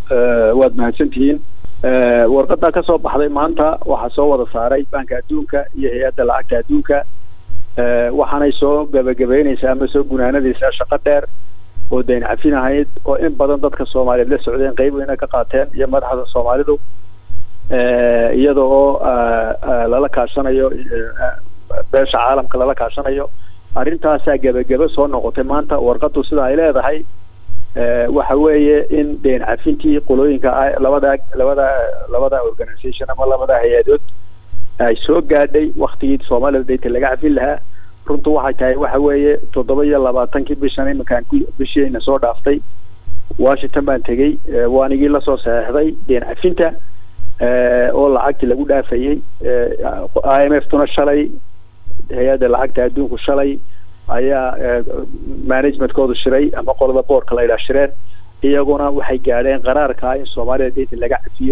waad mahadsantihiin warqadaa ka soo baxday maanta waxaa soo wada saaray banka adduunka iyo hay-adda lacagta adduunka waxaanay soo gabagabeynaysaa ama soo gunaanadaysaa shaqo dheer oo dayn cafin ahayd oo in badan dadka soomaaliyeed la socdeen qeyb weyna ka qaateen iyo madaxda soomaalidu iyada oo lala kaashanayo beesha caalamka lala kaashanayo arrintaasaa gebagebe soo noqotay maanta warqadu sida ay leedahay waxa weeye in dayn cafintii qolooyinka labada labada labada organisation ama labada hay-adood ay soo gaadhay waktigii soomaalida daynta laga cafin lahaa runtu waxay tahay waxa weeye toddoba iyo labaatankii bishan iminkaan ku bishiina soo dhaaftay washington baan tegey waanigii lasoo saxeixday dayn cafinta oo lacagtii lagu dhaafayey i m f tuna shalay hay-adda lacagta adduunku shalay ayaa managementkoodu shiray ama qolada boorka la yidhaha shireen iyaguna waxay gaadheen qaraarkaa in soomaalida daynta laga cafiyo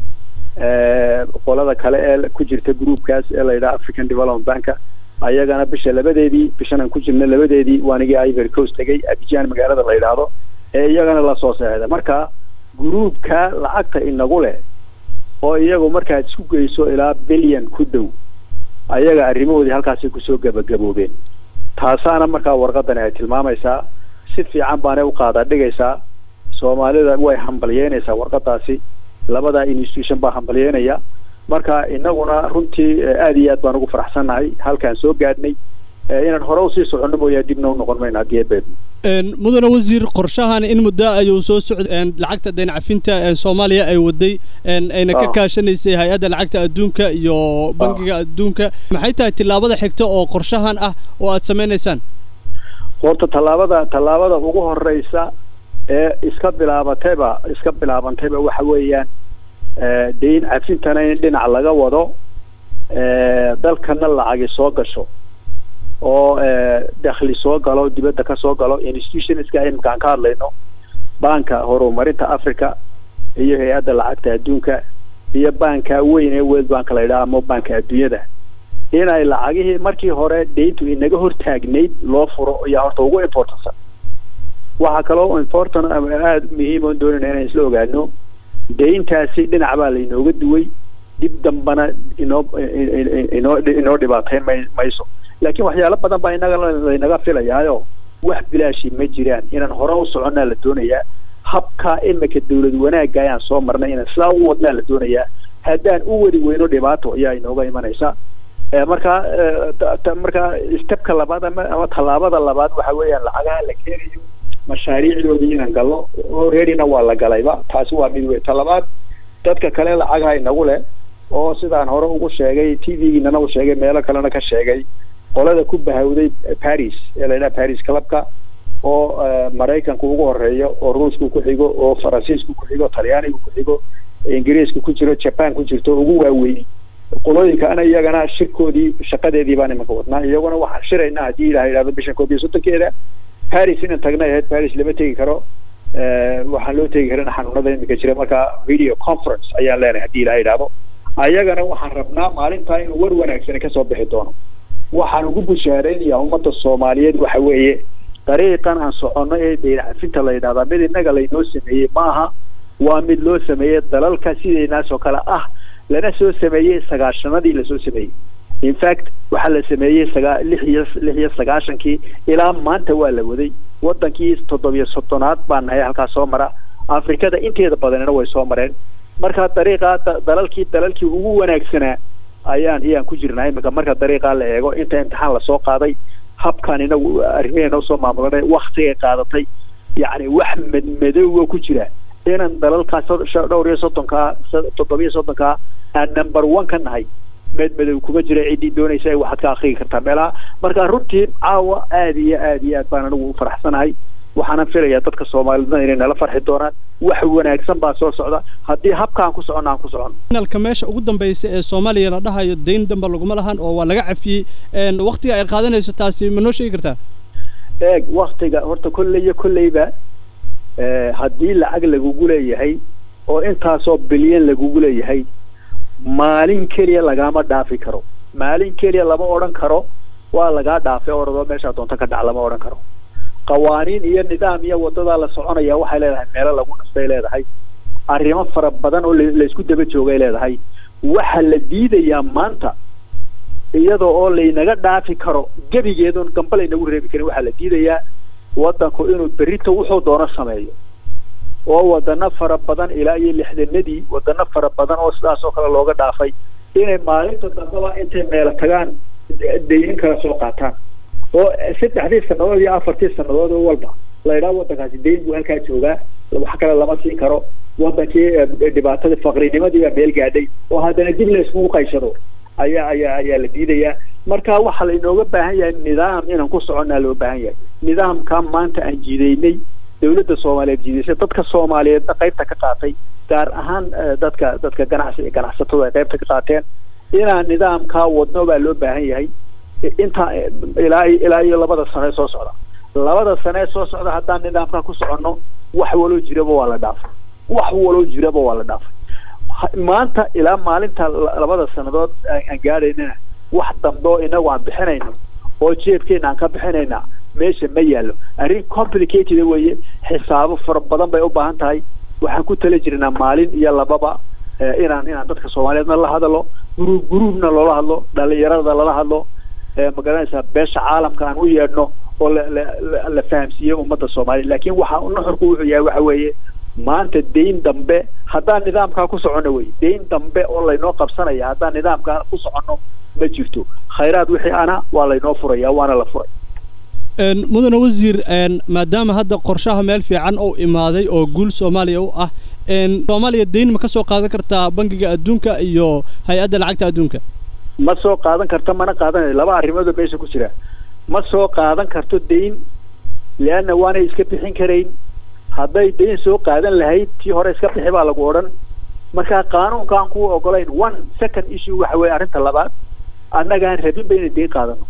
qolada kale ee ku jirta groupkaas ee la yidhaha african development banka ayagana bisha labadeedii bishan aan ku jirna labadeedii waanigii ivory coast tegay abijaan magaalada la yidhaahdo ee iyagana lasoo seexda marka groupka lacagta inagu leh oo iyagu markaad isku geyso ilaa bilyan ku dhow ayaga arrimahoodii halkaasay kusoo gabagaboobeen taasaana markaa warqadani ay tilmaamaysaa si fiican baanay u qaada dhigaysaa soomaalida way hambalyeynaysaa warqadaasi labada institution baa hambalyeynaya marka inaguna runtii aad iyo aad baan ugu faraxsannahay halkaan soo gaadhnay inaan hore usii soconno mooyaa dibna u noqon mayno haddii ebeedno mudane wasiir qorshahan in muddo ayuu soo socday lacagta dayn cafinta ee soomaaliya ay waday ayna ka kaashanaysay hay-adda lacagta adduunka iyo bangiga adduunka maxay tahay tillaabada xigta oo qorshahan ah oo aad samaynaysaan horta tallaabada tallaabada ugu horeysa ee iska bilaabatayba iska bilaabantayba waxa weeyaan dayn cafintana in dhinac laga wado dalkana lacagi soo gasho oo dakhli soo galo dibadda ka soo galo institutionska imika aan ka hadlayno banka horumarinta africa iyo hay-adda lacagta adduunka iyo banka weyn ee world bank la yidhaha ama banka adduunyada inay lacagihii markii hore dayntu inaga hortaagnayd loo furo ayaa horta ugu importansan waxaa kaloo important aada muhiim oon doonayna inaan isla ogaano dayntaasi dhinac baa lainooga duway dib dambana inoo inoo inoo dhibaateyn may mayso laakiin waxyaalo badan baa inaga laynaga filayaayo wax bilaashi ma jiraan inaan hore u soconnaa la doonayaa habka imika dawlad wanaagga ayaan soo marnay inaan sidaa u wadnaa la doonayaa haddaan u wadi weyno dhibaato ayaa inooga imanaysa markaa markaa stebka labaad ama ama tallaabada labaad waxa weeyaan lacagaha la keenayo mashaariicdoodii inaan galno alreadyna waa la galayba taasi waa mid wey talabaad dadka kale lacagaha inagu leh oo sidaan hore ugu sheegay t v-giinana u sheegay meelo kalena ka sheegay qolada ku bahawday paris ee la yidhaha paris clubka oo maraykanka ugu horeeyo oo ruushku ku xigo oo faransiisku ku xigo talyaanigu ku xigo ingiriisku ku jiro japan ku jirto ugu waaweyn qolooyinkaana iyagana shirkoodii shaqadeedii baan imanka wadnaa iyaguna waxaan shiraynaa haddii ilaha yidhahdo bishan koob iyo soddonkeeda paris inaan tagnay ahayd paris lama tegi karo waxaan loo tegi karin xanuunada imika jira marka video conference ayaan leenahay haddii ilaha yidhahdo ayagana waxaan rabnaa maalintaa inuu war wanaagsani kasoo bixi doono waxaan ugu bushaareynayaa ummadda soomaaliyeed waxa weeye dariiqan aan soconno ee dayn cafinta la yidhahdaa mid innaga laynoo sameeyey maaha waa mid loo sameeyey dalalka sidaynaas oo kale ah lana soo sameeyey sagaashanadii lasoo sameeyey in fact waxaa la sameeyey sagaa lix iyo lix iyo sagaashankii ilaa maanta waa la waday wadankii toddobiyo soddonaad baa nahay halkaas soo mara afrikada inteeda badanina way soo mareen marka dariiqaa dalalkii dalalkii ugu wanaagsanaa ayaan iyaan ku jirnaa imika marka dariiqaa la eego inta imtixaan lasoo qaaday habkan inagu arrimaheena usoo maamulanay waktigay qaadatay yacni wax madmadoowa ku jira inaan dalalkaas dhowr iyo soddonkaa toddobiyo soddonkaa aan number one ka nahay madmadow kuma jira ciddii doonaysa waxaad ka akrigi kartaa meelaha marka runtii caawa aada iyo aada iyo aad baan anigu u faraxsanahay waxaana filayaa dadka soomaalidna inay nala farxi doonaan wax wanaagsan baa soo socda haddii habkaan ku soconno aan ku soconno finalka meesha ugu dambaysa ee soomaaliya la dhahayo dayn damba laguma lahan oo waa laga cafiyey waktiga ay qaadanayso taasi ma noo sheegi kartaa eeg waktiga horta kolley iyo kolleyba haddii lacag lagugu leeyahay oo intaasoo bilyan lagugu leeyahay maalin keliya lagaama dhaafi karo maalin keliya lama odhan karo waa lagaa dhaafay oradoo meeshaa doonto ka dhac lama odhan karo qawaaniin iyo nidaam iyo wadadaa la soconaya waxay leedahay meelo lagu nastay leedahay arrimo fara badan oo laysku daba joogay leedahay waxa la diidayaa maanta iyadoo oo laynaga dhaafi karo gebigeedun gamba laynagu reebi karin waxaa la diidayaa waddanku inuu berrito wuxuu doono sameeyo oo wadano fara badan ilaa iyo lixdanadii wadano fara badan oo sidaas oo kale looga dhaafay inay maalinta dambaba intay meelo tagaan dayin kala soo qaataan oo saddexdii sannadood iyo afartii sannadood oo walba la idhaha waddankaasi dayn buu halkaa joogaa wax kale lama siin karo waddankii dhibaatadii faqrinimadii baa meel gaadhay oo haddana dib la iskugu qayshado ayaa ayaa ayaa la diidayaa marka waxaa lainooga baahan yahay nidaam inaan ku soconnaa loo baahan yahay nidaamka maanta aan jiidaynay dawladda soomaaliyeed jiidaysay dadka soomaaliyeedna qaybta ka qaatay gaar ahaan dadka dadka ganacsi ganacsatada ay qaybta ka qaateen inaan nidaamkaa wadno baa loo baahan yahay inta ilaa ilaa iyo labada sane soo socda labada sane soo socda haddaan nidaamkaa ku soconno wax waloo jiraba waa la dhaafay wax waloo jiraba waa la dhaafay maanta ilaa maalinta labada sannadood aan gaadhaynana wax dambe oo inagu aan bixinayno oo jeebkeena aan ka bixinayna meesha ma yaallo arrin complicated weeye xisaabo fara badan bay u baahan tahay waxaan ku tala jirnaa maalin iyo lababa inaan inaan dadka soomaaliyeedna la hadalo guruub guruubna loola hadlo dhalinyarada lala hadlo magaranaysaa beesha caalamka aan u yeedhno oo la la la fahamsiiyo ummadda soomaaliya laakiin waxa nuxurku wuxuu yahay waxa weeye maanta dayn dambe haddaan nidaamkaa ku soconno wey dayn dambe oo laynoo qabsanaya haddaan nidaamkaa ku soconno ma jirto khayraad wixii ana waa laynoo furaya waana la furay mudane wasiir maadaama hadda qorshaha meel fiican uu imaaday oo guul soomaaliya u ah soomaaliya dayn ma ka soo qaadan kartaa bangiga adduunka iyo hay-adda lacagta adduunka ma soo qaadan karta mana qaadanayo laba arrimoodoo meesha ku jira ma soo qaadan karto dayn leanna waanay iska bixin karayn hadday dayn soo qaadan lahayd tii hore iska bixi baa lagu odhan marka qaanuunka aan ku ogolayn one second issue waxa weeye arrinta labaad annagaan rabinba inay dayn qaadano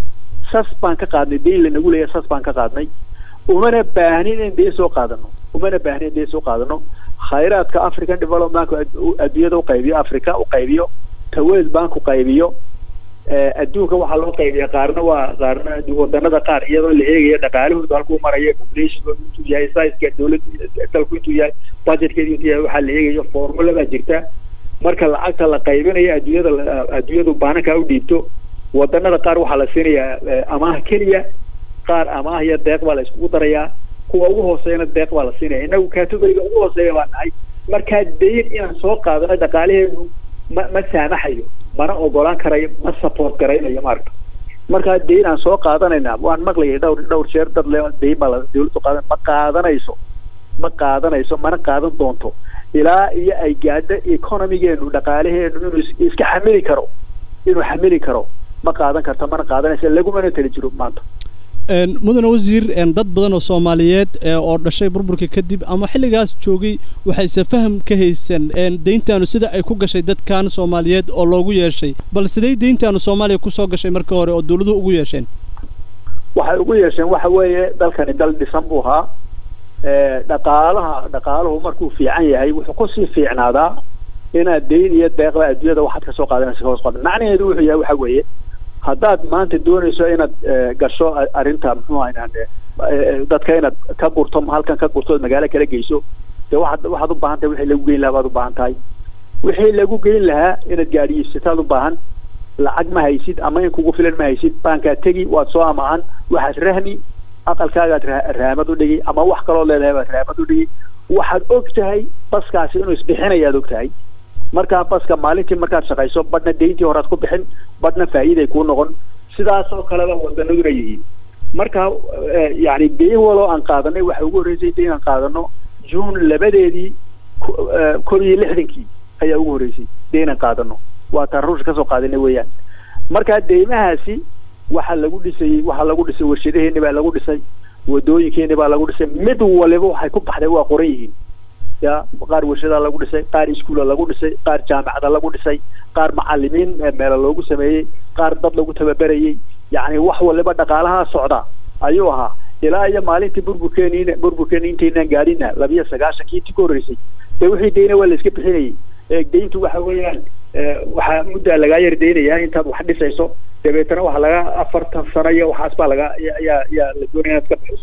sas baan ka qaadnay dayn lanagu leeyahay sas baan ka qaadnay umana baahnin in dayn soo qaadano umana baahnin in dayn soo qaadano khayraadka african development adduunyada u qaybiyo africa u qaybiyo tawel bank u qaybiyo adduunka waxaa loo qaybiya qaarna waa qaarna wadanada qaar iyadoo la eegayo dhaqaalahooda halkuu marayo populationkooda intuu yahay sizeska dawlad dalku intuu yahay budgetkeeda intuu yahay waxaa la eegayo formula baa jirta marka lacagta la qaybinayo adduunyada adduunyadu baanankaa u dhiibto wadanada qaar waxaa la siinayaa amaah keliya qaar amaah iyo deeq baa la iskugu darayaa kuwa ugu hooseeyana deeq baa la siinaya inagu categoriga ugu hooseeya baa nahay markaa dayn inaan soo qaadano dhaqaalaheenu ma ma saamaxayo mana ogolaan karayo ma support garaynayo maaragta markaa dayn aan soo qaadanayna waan maqlayay dhowr dhowr jeer dad le dayn baa la dawladdu qaadan ma qaadanayso ma qaadanayso mana qaadan doonto ilaa iyo ay gaadho economigeenu dhaqaalaheenu inuu iska xamili karo inuu xamili karo ma qaadan karto mana qaadanayso lagumana tali jiro maanta mudane wasiir dad badan oo soomaaliyeed oo dhashay burburka kadib ama xilligaas joogay waxayse faham ka haysan deyntaanu sida ay ku gashay dadkan soomaaliyeed oo loogu yeeshay bal siday deyntaanu soomaaliya kusoo gashay markii hore oo dawladuhu ugu yeesheen waxay ugu yeesheen waxa weeye dalkani dal dhisan buu ahaa dhaqaalaha dhaqaaluhu markuu fiican yahay wuxuu kusii fiicnaadaa inaad dayn iyo deeqda adduunyada waxaad kasoo qaadanaysa hoos qada macnaheedu wuxuu yahay waxa weeye haddaad maanta doonayso inaad gasho arrinta muxuu ahayn dadka inaad ka gurto halkan ka gurto ood magaalo kala geyso dee waxaad waxaad u baahan tahay wixii lagu geyn lahaa baad u baahan tahay wixii lagu geyn lahaa inaad gaadhiyeysataad u baahan lacag ma haysid ama in kugu filan ma haysid baankaad tegi waad soo amaahan waxaad rahmi aqalkaagaad raamad u dhigi ama wax kaloo leedahay baad raamad u dhigi waxaad og tahay baskaasi inuu isbixinayaad og tahay markaa baska maalintii markaad shaqayso badhna dayntii horead ku bixin badhna faa'iiday kuu noqon sidaas oo kaleba wadanaduna yihiin marka yani dayn waloo aan qaadanay waxa ugu horreysay dayn aan qaadano june labadeedii koob iyo lixdankii ayaa ugu horreysay dayn aan qaadano waa taan ruushka kasoo qaadanay weeyaan markaa deymahaasi waxaa lagu dhisayey waxaa lagu dhisay warshadaheeni baa lagu dhisay wadooyinkeeni baa lagu dhisay mid waliba waxay ku baxday waa qoran yihiin ya qaar warshadaa lagu dhisay qaar iskuula lagu dhisay qaar jaamacada lagu dhisay qaar macalimiin meela loogu sameeyey qaar dad lagu tababerayey yacni wax waliba dhaqaalaha socda ayuu ahaa ilaa iyo maalintii burburkeeni burburkeeni intaynaan gaadhina labiyo sagaashankii intii ka horreysay dee wixii dayna waa la iska bixinayay deyntu waxa weeyaan waxaa muddaa lagaa yar deynayaa intaad wax dhisayso dabeetana waxa laga afartan sano iyo waxaas baa laga yaa yaa la doonaya inaad ka bixiso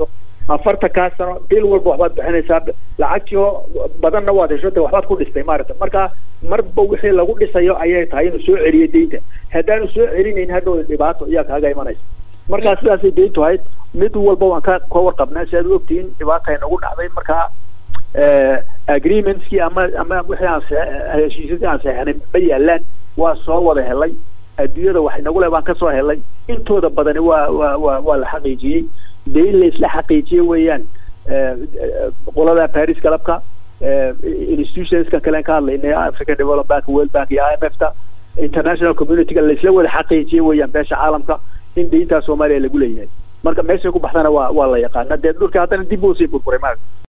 afartan kaa sano bil walba waxbaad bixinaysaa lacagtii oo badanna waad hesho de waxbaad ku dhistay maarata marka marba wixii lagu dhisayo ayay tahay inuu soo celiyo deynta haddaanu soo celinayn hadhow dhibaato ayaa kaaga imanaysa markaa sidaasay deyntu ahayd mid walba waan ka ka warqabnaa si aad u ogtihiin dhibaata nagu dhacday markaa agreementskii ama ama wixii aan heshiisyadii aan seexanay ma yaalaan waa soo wada helay adduunyada wax inagu leh baan kasoo helay intooda badani waa waa waa waa la xaqiijiyey deyn la isla xaqiijiye weeyaan qolada paris galabka institutionska kalen ka hadlaynay african development bank world bank iyo i m f ta international communityga la isla wada xaqiijiye weeyaan beesha caalamka in deyntaa soomaaliya lagu leeyahay marka meeshay ku baxdana waa waa la yaqaana dee dhulka haddana dib buu sii burburay maarata